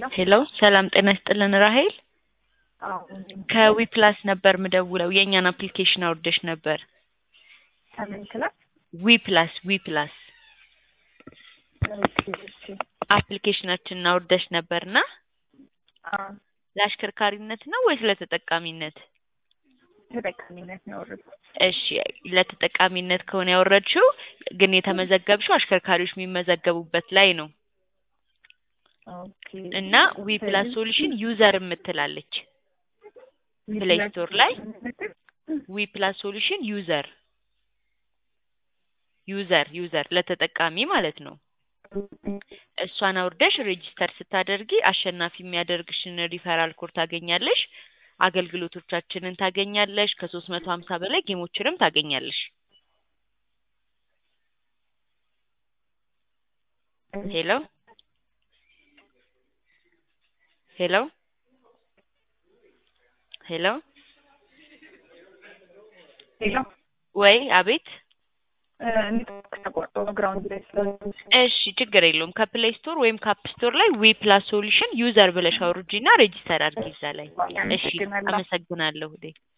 ሄሎ ሰላም ጤና ይስጥልን ራሄል አዎ ከዊ ፕላስ ነበር ምደውለው የእኛን አፕሊኬሽን አውርደሽ ነበር ከምን ክላስ? ዊ ፕላስ ዊ ፕላስ ኦኬ እሺ አፕሊኬሽናችንን አውርደሽ ነበርና አዎ ለአሽከርካሪነት ነው ወይስ ለተጠቃሚነት? ተጠቃሚነት ነው ያወረድኩት። እሺ ለተጠቃሚነት ከሆነ ያወረድሽው ግን የተመዘገብሽው አሽከርካሪዎች የሚመዘገቡበት ላይ ነው ኦኬ እና ዊ ፕላስ ሶሉሽን ዩዘር የምትላለች ፕሌይ ስቶር ላይ ዊ ፕላስ ሶሉሽን ዩዘር ዩዘር ዩዘር ለተጠቃሚ ማለት ነው። እሷን አውርደሽ ሬጂስተር ስታደርጊ አሸናፊ የሚያደርግሽን ሪፈራል ኮድ ታገኛለሽ። አገልግሎቶቻችንን ታገኛለሽ። ከሶስት መቶ ሀምሳ በላይ ጌሞችንም ታገኛለሽ። ሄሎ ሄሎ ሄሎ ሌላ ወይ አቤት ኔትወርክ ተቋርጦ ነው ግራውንድ ላይ ስለሆነ እሺ ችግር የለውም። ከፕሌይ ስቶር ወይም ከአፕ ስቶር ላይ ዊ ፕላስ ሶሉሽን ዩዘር ብለሽ አውርጂና ሬጂስተር አድርጊ እዛ ላይ። እሺ አመሰግናለሁ። አመሰግናለሁ።